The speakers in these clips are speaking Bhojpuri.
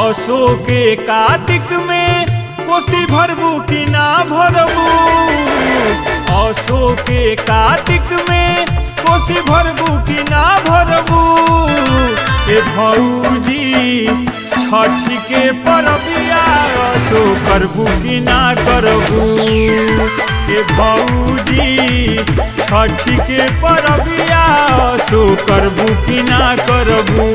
असो के कार्तिक में कोसी भरबू कि ना भरबू असो के कार्तिक में कोसी भरबू कि ना भरबू ए भौजी छठ के परबिया असो करबू कि ना करबू ए भौजी छठ के परबिया असो करबू कि ना करबू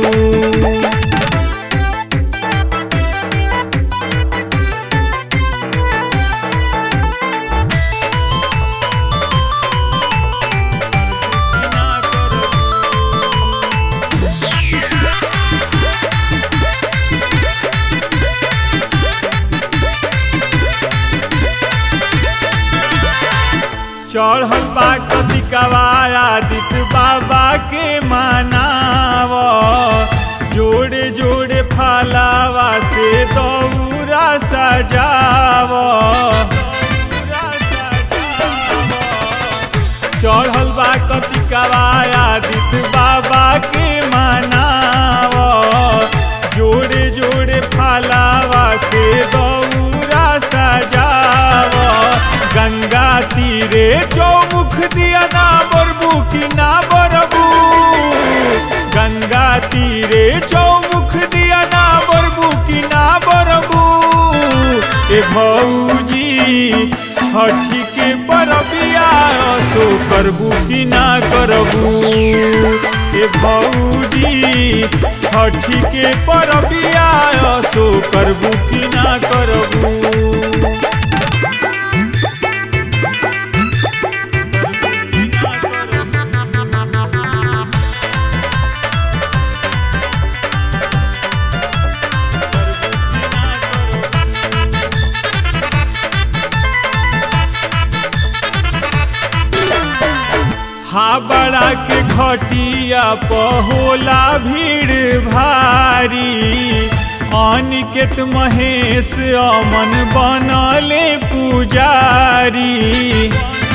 चढ़ल बा कतिकवा आदित्य बाबा के मानाव जोड़े जोड़े फालावा से दौरा सजाव चढ़ल बा कतिकवा आदित्य बाबा के मानाव जोड़े जोड़े फालावा से दौरा सजाव गंगा तीरे चौमुख दिया ना बरबू कि ना बरबू गंगा तीरे चौमुख दिया ना बरबू कि ना बरबू ए भौजी छठी के परबिया सो करबू कि ना करबू ए भौजी छठी के परबिया सो करबू कि ना करबू हाबड़ा के घटिया पहोला भीड़ भारी अनिकेत महेश अमन बनले पुजारी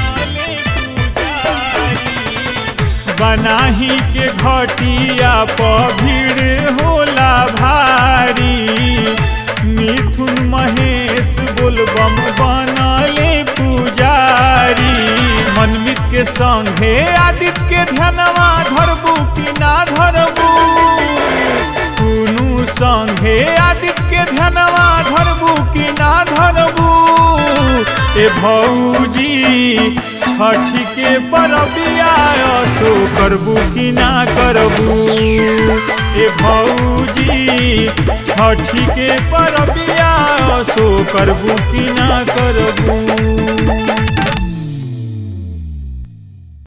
बनाही के घटिया प भीड़ होला भारी मिथुन महेश बोलबम बनले पुजारी मनमित के संगे आदित्य के ध्यानवा धरबू कि ना धरबू दुनू संगे आदित्य के ध्यानवा धरबू कि ना धरबू ए भौजी छठ के परबिया सो करबू कि ना करबू ए भौजी छठ के परबिया सो करबू कि ना करबू